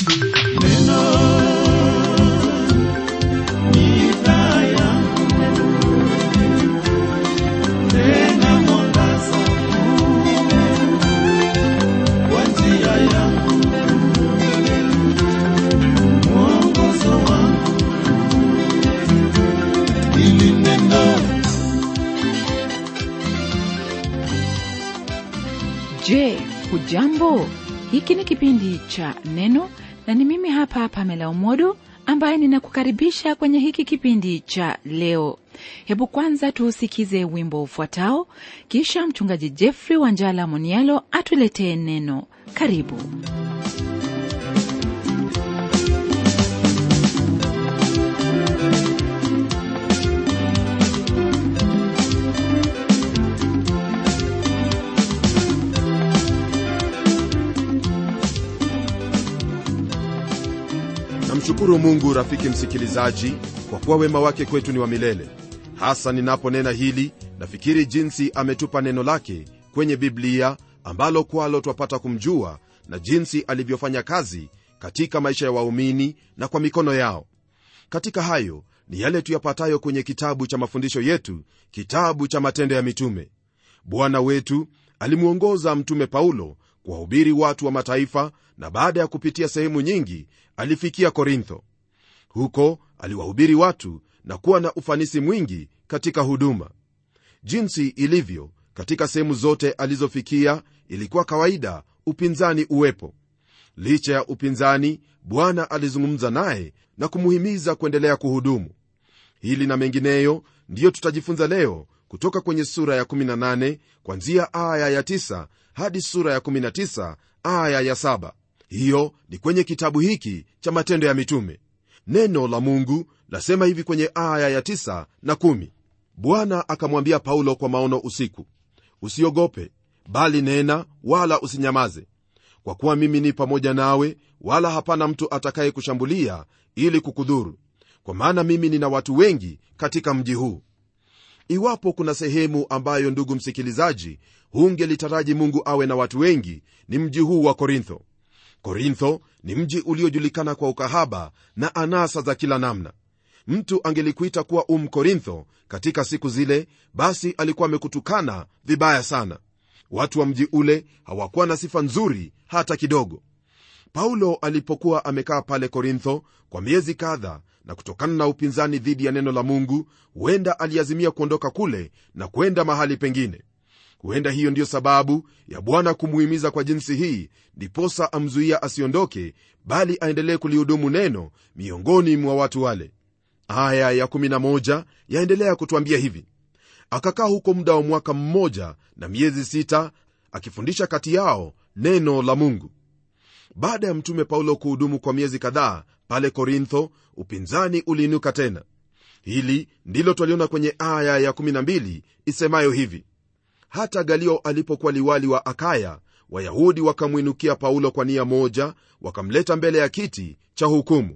Je, hujambo? Hiki ni kipindi cha Neno na ni mimi hapa Pamela Umodo ambaye ninakukaribisha kwenye hiki kipindi cha leo. Hebu kwanza tuusikize wimbo ufuatao, kisha mchungaji Jeffrey Wanjala Monialo atuletee neno. Karibu. namshukuru mungu rafiki msikilizaji kwa kuwa wema wake kwetu ni wa milele hasa ninaponena hili nafikiri jinsi ametupa neno lake kwenye biblia ambalo kwalo twapata kumjua na jinsi alivyofanya kazi katika maisha ya waumini na kwa mikono yao katika hayo ni yale tuyapatayo kwenye kitabu cha mafundisho yetu kitabu cha matendo ya mitume bwana wetu alimwongoza mtume paulo kuwahubiri watu wa mataifa na baada ya kupitia sehemu nyingi alifikia korintho huko aliwahubiri watu na kuwa na ufanisi mwingi katika huduma jinsi ilivyo katika sehemu zote alizofikia ilikuwa kawaida upinzani uwepo licha ya upinzani bwana alizungumza naye na kumuhimiza kuendelea kuhudumu hili na mengineyo ndiyo tutajifunza leo kutoka kwenye sura ya 18 kwanzia aya ya 9 hadi sura ya 19 aya ya 7 hiyo ni kwenye kitabu hiki cha matendo ya mitume neno la mungu lasema hivi kwenye aya ya 9 na 1 bwana akamwambia paulo kwa maono usiku usiogope bali nena wala usinyamaze kwa kuwa mimi ni pamoja nawe wala hapana mtu atakaye kushambulia ili kukudhuru kwa maana mimi nina watu wengi katika mji huu iwapo kuna sehemu ambayo ndugu msikilizaji hungelitaraji mungu awe na watu wengi ni mji huu wa korintho korintho ni mji uliojulikana kwa ukahaba na anasa za kila namna mtu angelikuita kuwa um korintho katika siku zile basi alikuwa amekutukana vibaya sana watu wa mji ule hawakuwa na sifa nzuri hata kidogo paulo alipokuwa amekaa pale korintho kwa miezi kadha na kutokana na upinzani dhidi ya neno la mungu huenda aliazimia kuondoka kule na kwenda mahali pengine huenda hiyo ndiyo sababu ya bwana kumuhimiza kwa jinsi hii ndiposa amzuia asiondoke bali aendelee kulihudumu neno miongoni mwa watu wale aya ya 11 yaendelea kutwambia hivi akakaa huko muda wa mwaka mmoja na miezi sita akifundisha kati yao neno la mungu baada ya mtume paulo kuhudumu kwa miezi kadhaa pale korintho upinzani uliinuka tena hili ndilo twaliona kwenye aya ya 12 isemayo hivi hata galio alipokuwa liwali wa akaya wayahudi wakamwinukia paulo kwa nia moja wakamleta mbele ya kiti cha hukumu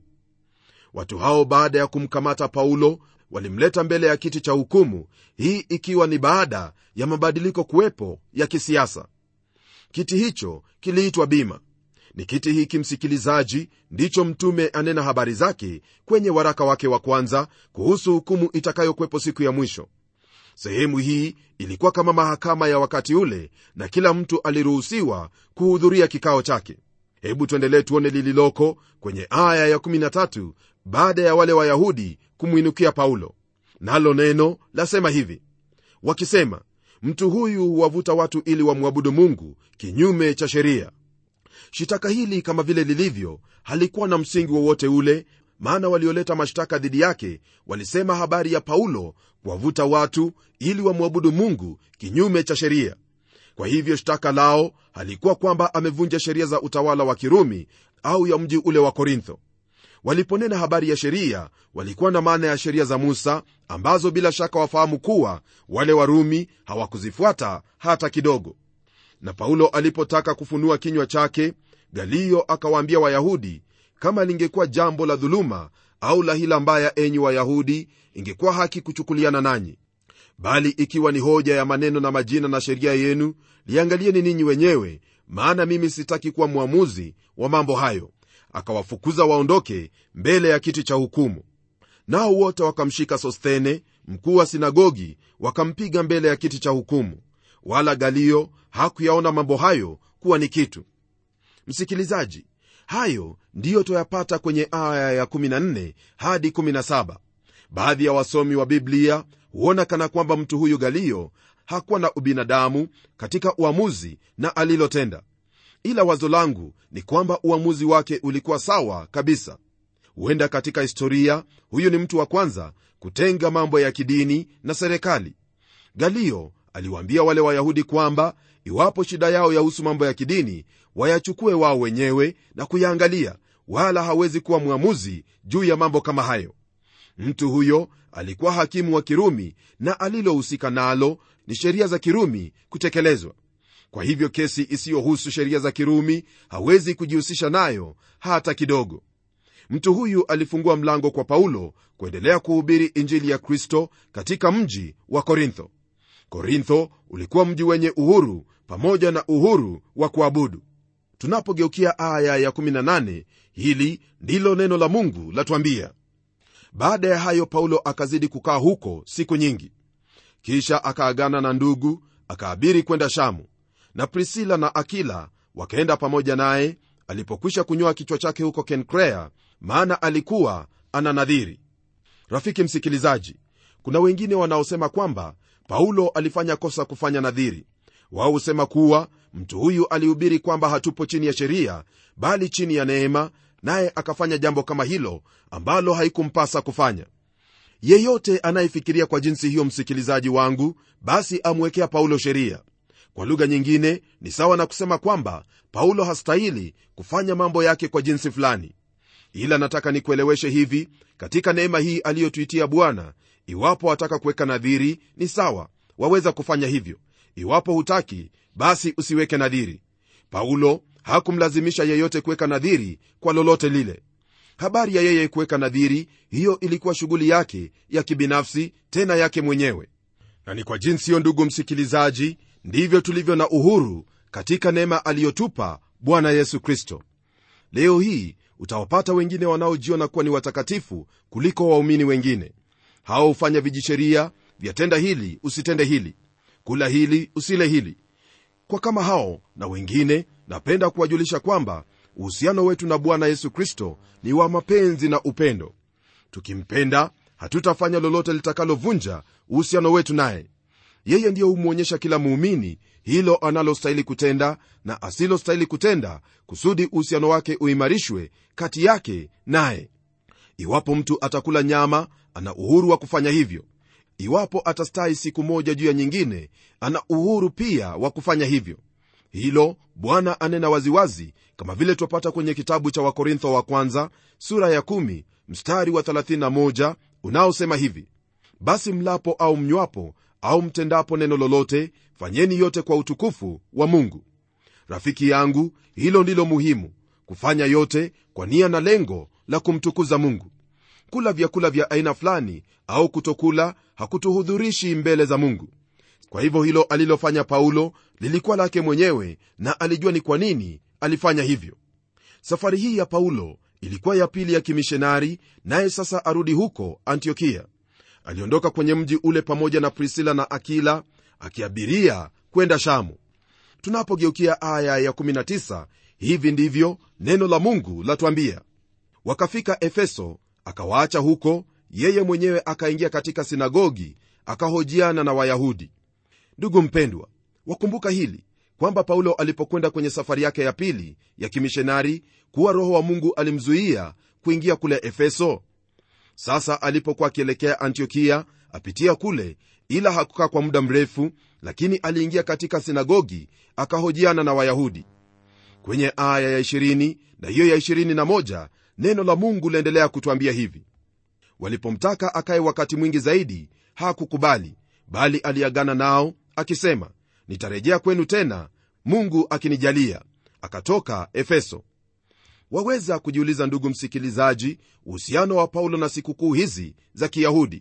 watu hao baada ya kumkamata paulo walimleta mbele ya kiti cha hukumu hii ikiwa ni baada ya mabadiliko kuwepo ya kisiasa kiti hicho kiliitwa bima ni kiti hiki msikilizaji ndicho mtume anena habari zake kwenye waraka wake wa kwanza kuhusu hukumu itakayokwepo siku ya mwisho sehemu hii ilikuwa kama mahakama ya wakati ule na kila mtu aliruhusiwa kuhudhuria kikao chake hebu tuendelee tuone lililoko kwenye aya ya 13 baada ya wale wayahudi kumwinukia paulo nalo neno lasema hivi wakisema mtu huyu huwavuta watu ili wamwabudu mungu kinyume cha sheria shitaka hili kama vile lilivyo halikuwa na msingi wowote ule maana walioleta mashtaka dhidi yake walisema habari ya paulo kuwavuta watu ili wamwabudu mungu kinyume cha sheria kwa hivyo shtaka lao halikuwa kwamba amevunja sheria za utawala wa kirumi au ya mji ule wa korintho waliponena habari ya sheria walikuwa na maana ya sheria za musa ambazo bila shaka wafahamu kuwa wale warumi hawakuzifuata hata kidogo na paulo alipotaka kufunua kinywa chake galio akawaambia wayahudi kama lingekuwa jambo la dhuluma au la hila mbaya enyi wayahudi ingekuwa haki kuchukuliana nanyi bali ikiwa ni hoja ya maneno na majina na sheria yenu liangalieni ninyi wenyewe maana mimi sitaki kuwa mwamuzi wa mambo hayo akawafukuza waondoke mbele ya kiti cha hukumu nao wote wakamshika sosthene mkuu wa sinagogi wakampiga mbele ya kiti cha hukumu wala galio hakuyaona mambo hayo kuwa ni kitu msikilizaji hayo ndiyo twayapata kwenye aya ya 14 hadi 17 baadhi ya wasomi wa biblia huona kana kwamba mtu huyu galio hakuwa na ubinadamu katika uamuzi na alilotenda ila wazo langu ni kwamba uamuzi wake ulikuwa sawa kabisa huenda katika historia huyu ni mtu wa kwanza kutenga mambo ya kidini na serikali galio aliwaambia wale wayahudi kwamba iwapo shida yao yahusu mambo ya kidini wayachukue wao wenyewe na kuyaangalia wala hawezi kuwa mwamuzi juu ya mambo kama hayo mtu huyo alikuwa hakimu wa kirumi na alilohusika nalo ni sheria za kirumi kutekelezwa kwa hivyo kesi isiyohusu sheria za kirumi hawezi kujihusisha nayo hata kidogo mtu huyu alifungua mlango kwa paulo kuendelea kuhubiri injili ya kristo katika mji wa korintho korintho ulikuwa mji wenye uhuru pamoja na uhuru wa kuabudu tunapogeukia aya ya 18 hili ndilo neno la mungu latwambia baada ya hayo paulo akazidi kukaa huko siku nyingi kisha akaagana na ndugu akaabiri kwenda shamu na prisila na akila wakaenda pamoja naye alipokwisha kunyoa kichwa chake huko kenkrea maana alikuwa ana nadhiri rafiki msikilizaji kuna wengine wanaosema kwamba paulo alifanya kosa kufanya nadhiri wao husema kuwa mtu huyu alihubiri kwamba hatupo chini ya sheria bali chini ya neema naye akafanya jambo kama hilo ambalo haikumpasa kufanya yeyote anayefikiria kwa jinsi hiyo msikilizaji wangu basi amwekea paulo sheria kwa lugha nyingine ni sawa na kusema kwamba paulo hastahili kufanya mambo yake kwa jinsi fulani ila nataka nikueleweshe hivi katika neema hii aliyotuitia bwana iwapo wataka kuweka nadhiri ni sawa waweza kufanya hivyo iwapo hutaki basi usiweke nadhiri paulo hakumlazimisha yeyote kuweka nadhiri kwa lolote lile habari ya yeye kuweka nadhiri hiyo ilikuwa shughuli yake ya kibinafsi tena yake mwenyewe na ni kwa jinsi hiyo ndugu msikilizaji ndivyo tulivyo na uhuru katika neema aliyotupa bwana yesu kristo leo hii utawapata wengine wanaojiona kuwa ni watakatifu kuliko waumini wengine hao hufanya vijisheria vyatenda hili usitende hili kula hili usile hili kwa kama hao na wengine napenda kuwajulisha kwamba uhusiano wetu na bwana yesu kristo ni wa mapenzi na upendo tukimpenda hatutafanya lolote litakalovunja uhusiano wetu naye yeye ndiyo humwonyesha kila muumini hilo analostahili kutenda na asilostahili kutenda kusudi uhusiano wake uimarishwe kati yake naye iwapo mtu atakula nyama ana uhuru wa kufanya hivyo iwapo atastahi siku moja juu ya nyingine ana uhuru pia wa kufanya hivyo hilo bwana anena waziwazi kama vile twapata kwenye kitabu cha wakorintho wa kwanza sura ya 1 mstari wa 31 unaosema hivi basi mlapo au mnywapo au mtendapo neno lolote fanyeni yote kwa utukufu wa mungu rafiki yangu hilo ndilo muhimu kufanya yote kwa nia na lengo la kumtukuza mungu kula vyakula vya aina fulani au kutokula hakutuhudhurishi mbele za mungu kwa hivyo hilo alilofanya paulo lilikuwa lake mwenyewe na alijua ni kwa nini alifanya hivyo safari hii ya paulo ilikuwa ya pili ya kimishonari naye sasa arudi huko antiokia aliondoka kwenye mji ule pamoja na prisila na akila akiabiria kwenda shamu tunapogeukia aya ya19 hivi ndivyo neno la mungu latwambia wakafika efeso akawaacha huko yeye mwenyewe akaingia katika sinagogi akahojiana na wayahudi ndugu mpendwa wakumbuka hili kwamba paulo alipokwenda kwenye safari yake ya pili ya kimishonari kuwa roho wa mungu alimzuia kuingia kule efeso sasa alipokuwa akielekea antiokia apitia kule ila hakukaa kwa muda mrefu lakini aliingia katika sinagogi akahojiana na wayahudi kwenye aya ya 20 na hiyo ya 21 neno la mungu liendelea kutwambia hivi walipomtaka akaye wakati mwingi zaidi hakukubali bali aliagana nao akisema nitarejea kwenu tena mungu akinijalia akatoka efeso waweza kujiuliza ndugu msikilizaji uhusiano wa paulo na sikukuu hizi za kiyahudi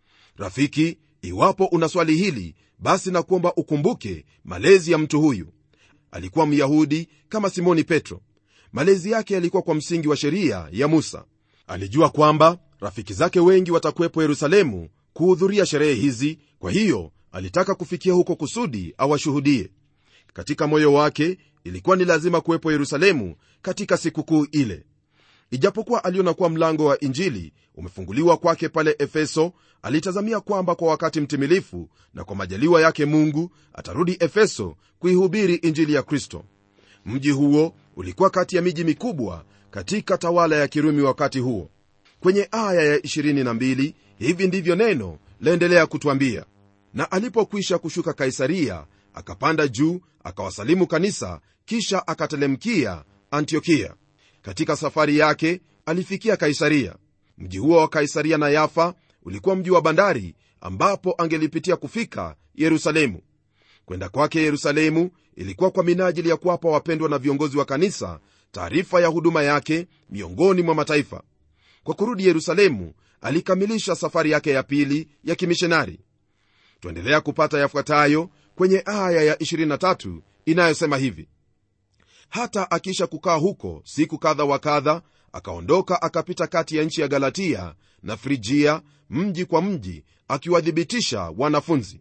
rafiki iwapo una swali hili basi nakuomba ukumbuke malezi ya mtu huyu alikuwa myahudi kama simoni petro malezi yake yalikuwa kwa msingi wa sheria ya musa alijua kwamba rafiki zake wengi watakuwepo yerusalemu kuhudhuria sherehe hizi kwa hiyo alitaka kufikia huko kusudi awashuhudie katika moyo wake ilikuwa ni lazima kuwepo yerusalemu katika sikukuu ile ijapokuwa aliona kuwa mlango wa injili umefunguliwa kwake pale efeso alitazamia kwamba kwa wakati mtimilifu na kwa majaliwa yake mungu atarudi efeso kuihubiri injili ya kristo mji huo ulikuwa kati ya miji mikubwa katika tawala ya kirumi wakati huo kwenye aya ya 22 hivi ndivyo neno laendelea kutwambia na alipokwisha kushuka kaisaria akapanda juu akawasalimu kanisa kisha akatelemkia antiokia katika safari yake alifikia kaisaria mji huo wa kaisaria na yafa ulikuwa mji wa bandari ambapo angelipitia kufika yerusalemu kwenda kwake yerusalemu ilikuwa kwa minajili ya kuwapa wapendwa na viongozi wa kanisa taarifa ya huduma yake miongoni mwa mataifa kwa kurudi yerusalemu alikamilisha safari yake ya pili ya kimishonari twaendelea kupata yafuatayo kwenye aya ya 23 inayosema hivi hata akiisha kukaa huko siku kadha wa kadha akaondoka akapita kati ya nchi ya galatia na frigia mji kwa mji akiwathibitisha wanafunzi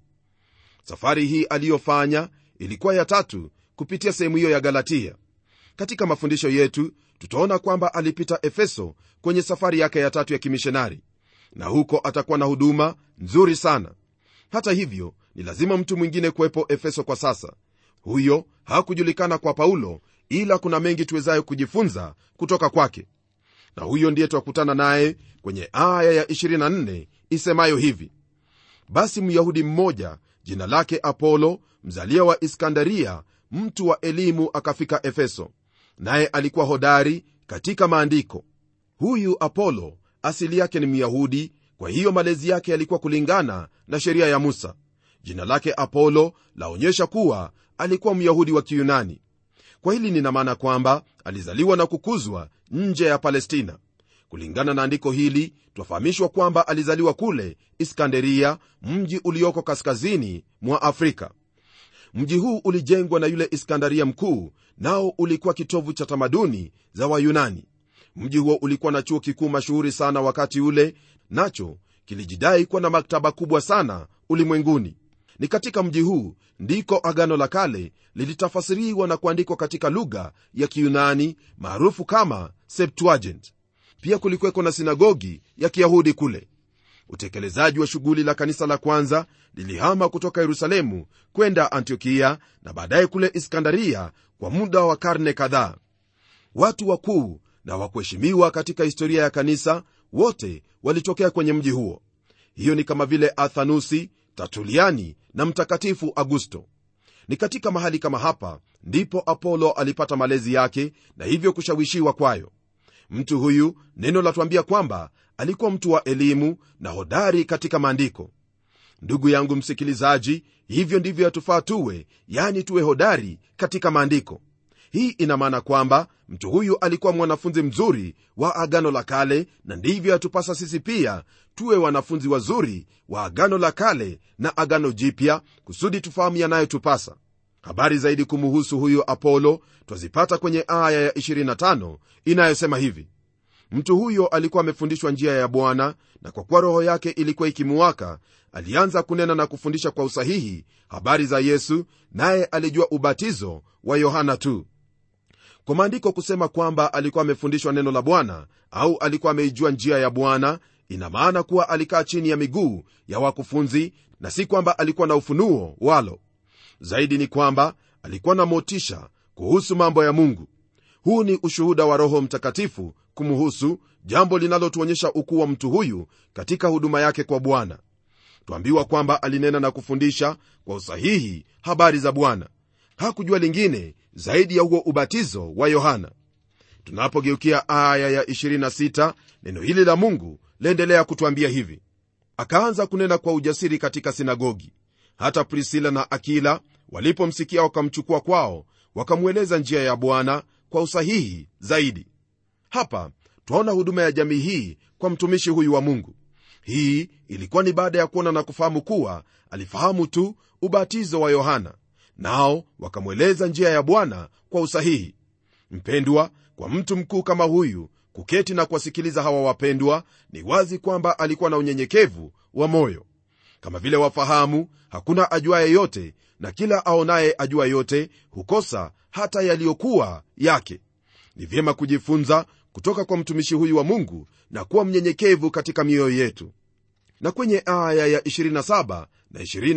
safari hii aliyofanya ilikuwa ya tatu kupitia sehemu hiyo ya galatia katika mafundisho yetu tutaona kwamba alipita efeso kwenye safari yake ya tatu ya kimishonari na huko atakuwa na huduma nzuri sana hata hivyo ni lazima mtu mwingine kuwepo efeso kwa sasa huyo hakujulikana kwa paulo ila kuna mengi tuwezayo kujifunza kutoka kwake na huyo ndiye twakutana naye kwenye aya ya 24 isemayo hivi basi myahudi mmoja jina lake apolo mzalia wa iskandaria mtu wa elimu akafika efeso naye alikuwa hodari katika maandiko huyu apolo asili yake ni myahudi kwa hiyo malezi yake yalikuwa kulingana na sheria ya musa jina lake apolo laonyesha kuwa alikuwa myahudi wa kiyunani kwa hili nina maana kwamba alizaliwa na kukuzwa nje ya palestina kulingana na andiko hili twafahamishwa kwamba alizaliwa kule iskanderia mji ulioko kaskazini mwa afrika mji huu ulijengwa na yule iskandaria mkuu nao ulikuwa kitovu cha tamaduni za wayunani mji huo ulikuwa na chuo kikuu mashuhuri sana wakati ule nacho kilijidai kuwa na maktaba kubwa sana ulimwenguni ni katika mji huu ndiko agano la kale lilitafasiriwa na kuandikwa katika lugha ya kiyunani maarufu kama septuagint pia kulikuweko na sinagogi ya kiyahudi kule utekelezaji wa shughuli la kanisa la kwanza lilihama kutoka yerusalemu kwenda antiokia na baadaye kule iskandaria kwa muda wa karne kadhaa watu wakuu na wakuheshimiwa katika historia ya kanisa wote walitokea kwenye mji huo hiyo ni kama vile athanusi tatuliani na mtakatifu augusto ni katika mahali kama hapa ndipo apolo alipata malezi yake na hivyo kushawishiwa kwayo mtu huyu neno latuambia kwamba alikuwa mtu wa elimu na hodari katika maandiko ndugu yangu msikilizaji hivyo ndivyo yatufaa tuwe yani tuwe hodari katika maandiko hii ina maana kwamba mtu huyu alikuwa mwanafunzi mzuri wa agano la kale na ndivyo yatupasa sisi pia tuwe wanafunzi wazuri wa agano la kale na agano jipya kusudi tufahamu yanayotupasa habari zaidi kumuhusu huyu apolo twazipata kwenye aya ya 25 inayosema hivi mtu huyo alikuwa amefundishwa njia ya bwana na kwa kuwa roho yake ilikuwa ikimuwaka alianza kunena na kufundisha kwa usahihi habari za yesu naye alijua ubatizo wa yohana tu kwa maandiko kusema kwamba alikuwa amefundishwa neno la bwana au alikuwa ameijua njia ya bwana ina maana kuwa alikaa chini ya miguu ya wakufunzi na si kwamba alikuwa na ufunuo walo zaidi ni kwamba alikuwa na motisha kuhusu mambo ya mungu huu ni ushuhuda wa roho mtakatifu kumuhusu jambo linalotuonyesha ukuu wa mtu huyu katika huduma yake kwa bwana twambiwa kwamba alinena na kufundisha kwa usahihi habari za bwana hakujua lingine zaidi ya huo ubatizo wa yohana tunapogeukia aya ya 26 neno hili la mungu laendelea kutwambia hivi akaanza kunena kwa ujasiri katika sinagogi hata prisila na akila walipomsikia wakamchukua kwao wakamweleza njia ya bwana kwa usahihi zaidi hapa twaona huduma ya jamii hii kwa mtumishi huyu wa mungu hii ilikuwa ni baada ya kuona na kufahamu kuwa alifahamu tu ubatizo wa yohana nao wakamweleza njia ya bwana kwa usahihi mpendwa kwa mtu mkuu kama huyu kuketi na kuwasikiliza hawa wapendwa ni wazi kwamba alikuwa na unyenyekevu wa moyo kama vile wafahamu hakuna ajuaye yote na kila aonaye ajua yote hukosa hata yaliyokuwa yake ni vyema kujifunza kutoka kwa mtumishi huyu wa mungu na kuwa mnyenyekevu katika mioyo yetu na kwenye aya ya 27 na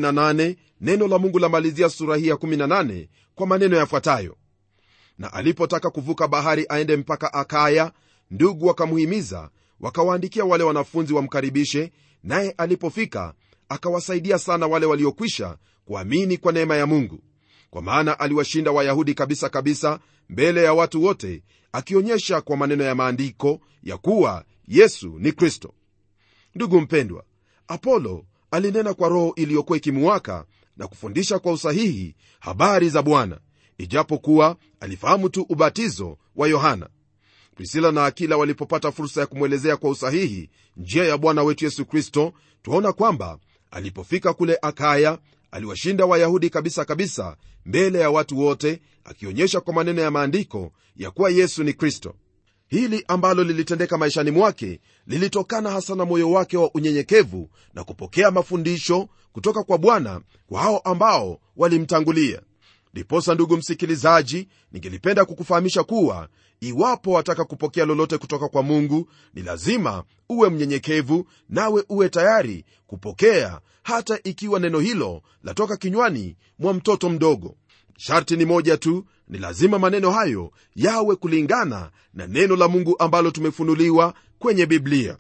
28 neno la mungu lamalizia sura hii ya 18 kwa maneno yafuatayo na alipotaka kuvuka bahari aende mpaka akaya ndugu wakamuhimiza wakawaandikia wale wanafunzi wamkaribishe naye alipofika akawasaidia sana wale waliokwisha kuamini kwa neema ya mungu kwa maana aliwashinda wayahudi kabisa kabisa mbele ya watu wote akionyesha kwa maneno ya maandiko ya kuwa yesu ni kristo ndugu mpendwa apolo alinena kwa roho iliyokuwa ikimuwaka na kufundisha kwa usahihi habari za bwana ijapokuwa alifahamu tu ubatizo wa yohana prisila na akila walipopata fursa ya kumwelezea kwa usahihi njia ya bwana wetu yesu kristo twaona kwamba alipofika kule akaya aliwashinda wayahudi kabisa kabisa mbele ya watu wote akionyesha kwa maneno ya maandiko ya kuwa yesu ni kristo hili ambalo lilitendeka maishani mwake lilitokana hasa na moyo wake wa unyenyekevu na kupokea mafundisho kutoka kwa bwana kwa hao ambao walimtangulia ndiposa ndugu msikilizaji ningelipenda kukufahamisha kuwa iwapo wataka kupokea lolote kutoka kwa mungu ni lazima uwe mnyenyekevu nawe uwe tayari kupokea hata ikiwa neno hilo latoka kinywani mwa mtoto mdogo sharti ni moja tu ni lazima maneno hayo yawe kulingana na neno la mungu ambalo tumefunuliwa kwenye biblia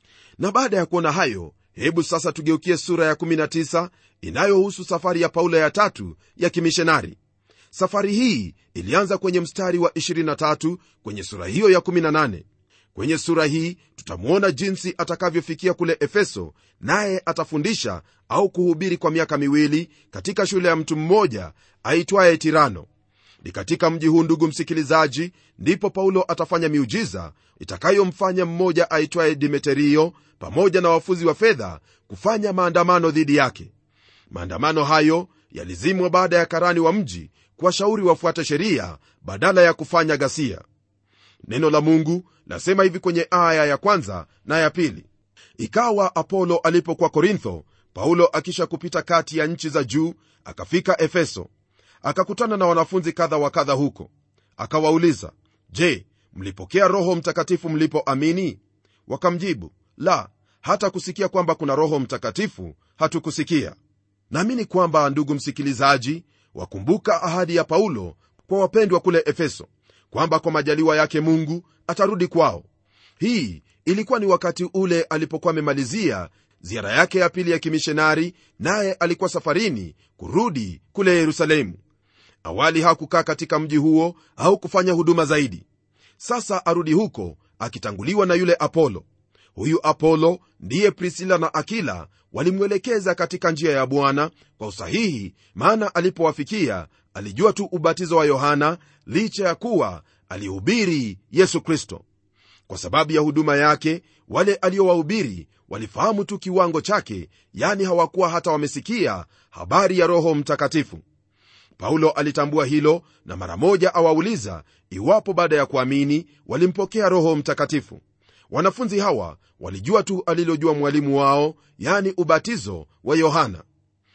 na baada ya kuona hayo hebu sasa tugeukie sura ya 19 inayohusu safari ya paulo ya tatu ya kimishonari safari hii ilianza kwenye mstari wa 23 kwenye sura hiyo ya 18 kwenye sura hii tutamwona jinsi atakavyofikia kule efeso naye atafundisha au kuhubiri kwa miaka miwili katika shule ya mtu mmoja aitwaye tirano ni katika mji huu ndugu msikilizaji ndipo paulo atafanya miujiza itakayomfanya mmoja aitwaye dimeterio pamoja na wafuzi wa fedha kufanya maandamano dhidi yake maandamano hayo yalizimwa baada ya karani wa mji kuwashauri wafuate sheria badala ya kufanya ghasia neno la mungu lasema hivi kwenye aya ya kwanza na ya pili ikawa apolo alipokuwa korintho paulo akisha kupita kati ya nchi za juu akafika efeso akakutana na wanafunzi kadha wa kadha huko akawauliza je mlipokea roho mtakatifu mlipoamini wakamjibu la hata kusikia kwamba kuna roho mtakatifu hatukusikia naamini kwamba ndugu msikilizaji wakumbuka ahadi ya paulo kwa wapendwa kule efeso kwamba kwa majaliwa yake mungu atarudi kwao hii ilikuwa ni wakati ule alipokuwa amemalizia ziara yake ya pili ya kimishonari naye alikuwa safarini kurudi kule yerusalemu awali hakukaa katika mji huo au kufanya huduma zaidi sasa arudi huko akitanguliwa na yule apolo huyu apolo ndiye prisila na akila walimwelekeza katika njia ya bwana kwa usahihi maana alipowafikia alijua tu ubatizo wa yohana licha ya kuwa alihubiri yesu kristo kwa sababu ya huduma yake wale aliowahubiri walifahamu tu kiwango chake yani hawakuwa hata wamesikia habari ya roho mtakatifu paulo alitambua hilo na mara moja awauliza iwapo baada ya kuamini walimpokea roho mtakatifu wanafunzi hawa walijua tu alilojua mwalimu wao yani ubatizo wa yohana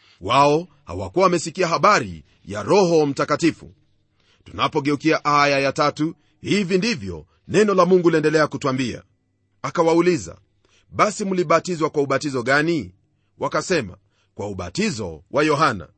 wao hawakuwa wamesikia habari ya roho mtakatifu tunapogeukia aya ya tatu hivi ndivyo neno la mungu liendelea kutwambia akawauliza basi mlibatizwa kwa ubatizo gani wakasema kwa ubatizo wa yohana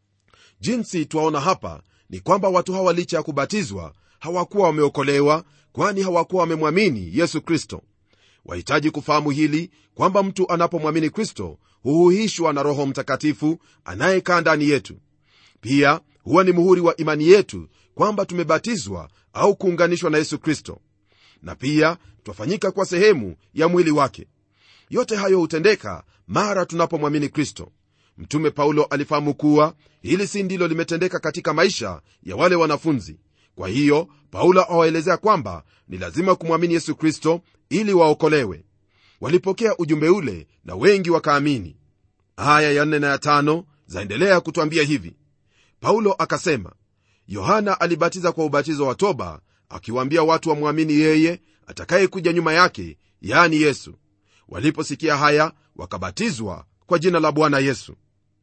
jinsi twaona hapa ni kwamba watu hawa licha ya kubatizwa hawakuwa wameokolewa kwani hawakuwa wamemwamini yesu kristo wahitaji kufahamu hili kwamba mtu anapomwamini kristo huhuhishwa na roho mtakatifu anayekaa ndani yetu pia huwa ni muhuri wa imani yetu kwamba tumebatizwa au kuunganishwa na yesu kristo na pia twafanyika kwa sehemu ya mwili wake yote hayo hutendeka mara tunapomwamini kristo mtume paulo alifahamu kuwa hili si ndilo limetendeka katika maisha ya wale wanafunzi kwa hiyo paulo awaelezea kwamba ni lazima kumwamini yesu kristo ili waokolewe walipokea ujumbe ule na wengi wakaamini aya ya nne na ya tano zaendelea kutwambia hivi paulo akasema yohana alibatiza kwa ubatizo wa toba akiwaambia watu wamwamini yeye atakayekuja nyuma yake yani yesu waliposikia haya wakabatizwa kwa jina la bwana yesu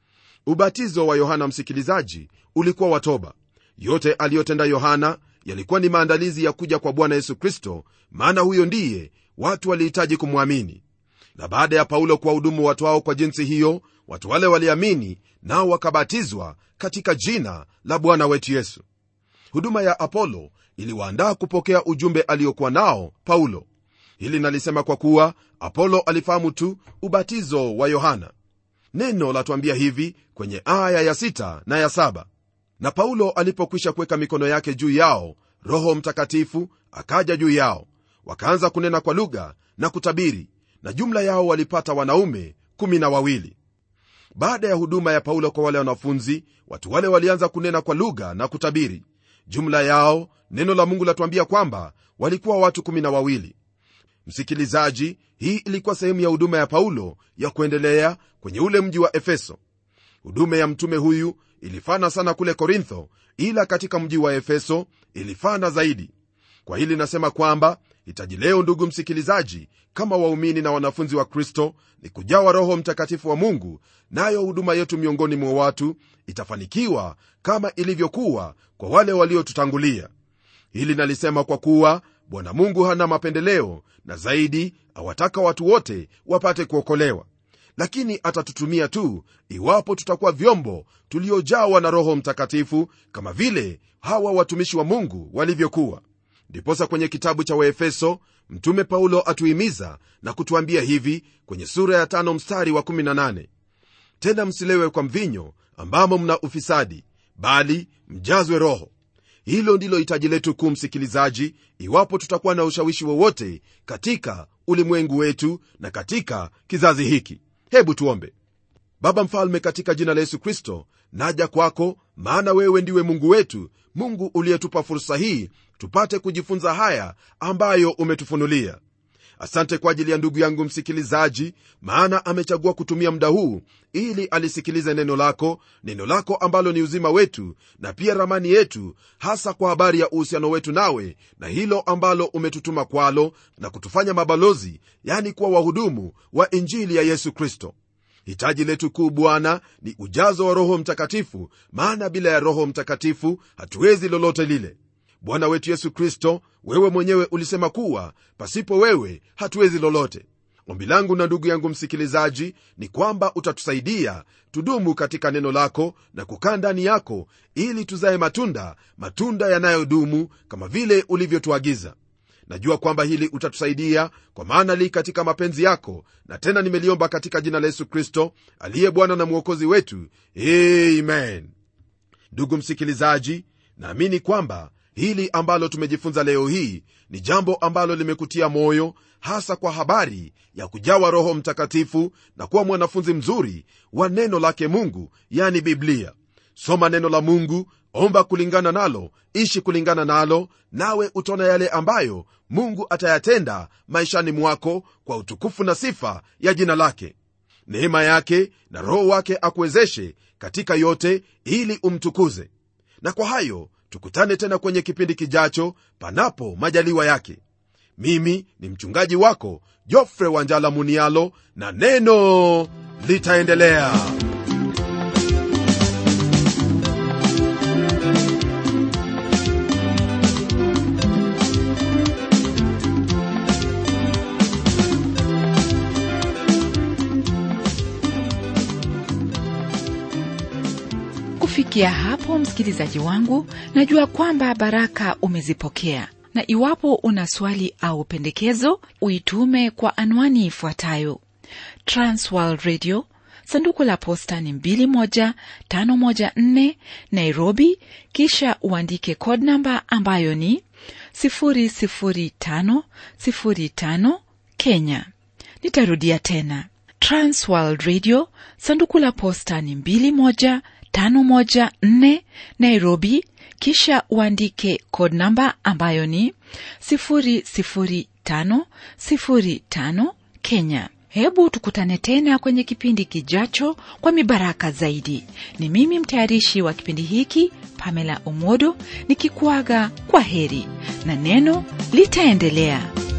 ubatizo wa yohana msikilizaji ulikuwa watoba yote aliyotenda yohana yalikuwa ni maandalizi ya kuja kwa bwana yesu kristo maana huyo ndiye watu walihitaji kumwamini na baada ya paulo kuwahudumu watu hao kwa jinsi hiyo watu wale waliamini nao wakabatizwa katika jina la bwana wetu yesu huduma ya apolo iliwaandaa kupokea ujumbe aliokuwa nao paulo hili nalisema kwa kuwa apolo alifahamu tu ubatizo wa yohana neno latuambia hivi kwenye aya ya sita na ya saba na paulo alipokwisha kuweka mikono yake juu yao roho mtakatifu akaja juu yao wakaanza kunena kwa lugha na kutabiri na jumla yao walipata wanaume kumi na wawili baada ya huduma ya paulo kwa wale wanafunzi watu wale walianza kunena kwa lugha na kutabiri jumla yao neno la mungu latuambia kwamba walikuwa watu kumi na wawili msikilizaji hii ilikuwa sehemu ya huduma ya paulo ya kuendelea kwenye ule mji wa efeso huduma ya mtume huyu ilifana sana kule korintho ila katika mji wa efeso ilifana zaidi kwa hili nasema kwamba hitaji leo ndugu msikilizaji kama waumini na wanafunzi wa kristo ni kujawa roho mtakatifu wa mungu nayo huduma yetu miongoni mwa watu itafanikiwa kama ilivyokuwa kwa wale waliotutangulia hili nalisema kwa kuwa bwana mungu hana mapendeleo na zaidi awataka watu wote wapate kuokolewa lakini atatutumia tu iwapo tutakuwa vyombo tuliojawa na roho mtakatifu kama vile hawa watumishi wa mungu walivyokuwa ndiposa kwenye kitabu cha waefeso mtume paulo atuhimiza na kutuambia hivi kwenye sura ya tano mstari wa 18 tena msilewe kwa mvinyo ambamo mna ufisadi bali mjazwe roho hilo ndilo hitaji letu kuu msikilizaji iwapo tutakuwa na ushawishi wowote katika ulimwengu wetu na katika kizazi hiki hebu tuombe baba mfalme katika jina la yesu kristo naja kwako maana wewe ndiwe mungu wetu mungu uliyetupa fursa hii tupate kujifunza haya ambayo umetufunulia asante kwa ajili ya ndugu yangu msikilizaji maana amechagua kutumia muda huu ili alisikilize neno lako neno lako ambalo ni uzima wetu na pia ramani yetu hasa kwa habari ya uhusiano wetu nawe na hilo ambalo umetutuma kwalo na kutufanya mabalozi yani kuwa wahudumu wa injili ya yesu kristo hitaji letu kuu bwana ni ujazo wa roho mtakatifu maana bila ya roho mtakatifu hatuwezi lolote lile bwana wetu yesu kristo wewe mwenyewe ulisema kuwa pasipo wewe hatuwezi lolote ombi langu na ndugu yangu msikilizaji ni kwamba utatusaidia tudumu katika neno lako na kukaa ndani yako ili tuzaye matunda matunda yanayodumu kama vile ulivyotuagiza najua kwamba hili utatusaidia kwa maana li katika mapenzi yako na tena nimeliomba katika jina la yesu kristo aliye bwana na mwokozi wetu amen ndugu msikilizaji naamini kwamba hili ambalo tumejifunza leo hii ni jambo ambalo limekutia moyo hasa kwa habari ya kujawa roho mtakatifu na kuwa mwanafunzi mzuri wa neno lake mungu yani biblia soma neno la mungu omba kulingana nalo ishi kulingana nalo nawe utaona yale ambayo mungu atayatenda maishani mwako kwa utukufu na sifa ya jina lake neema yake na roho wake akuwezeshe katika yote ili umtukuze na kwa hayo tukutane tena kwenye kipindi kijacho panapo majaliwa yake mimi ni mchungaji wako jofre wanjala munialo na neno litaendelea kufikia hapo msikilizaji wangu najua kwamba baraka umezipokea na iwapo una swali au pendekezo uitume kwa anwani ifuatayo transworld radio sanduku la posta ni 21514 nairobi kisha uandike code namba ambayo ni 00505 kenya nitarudia tena transworld radio sanduku la posta ni 21514 nairobi kisha uandike code namba ambayo ni 00505 kenya hebu tukutane tena kwenye kipindi kijacho kwa mibaraka zaidi ni mimi mtayarishi wa kipindi hiki pamela omodo nikikuaga kwa heri na neno litaendelea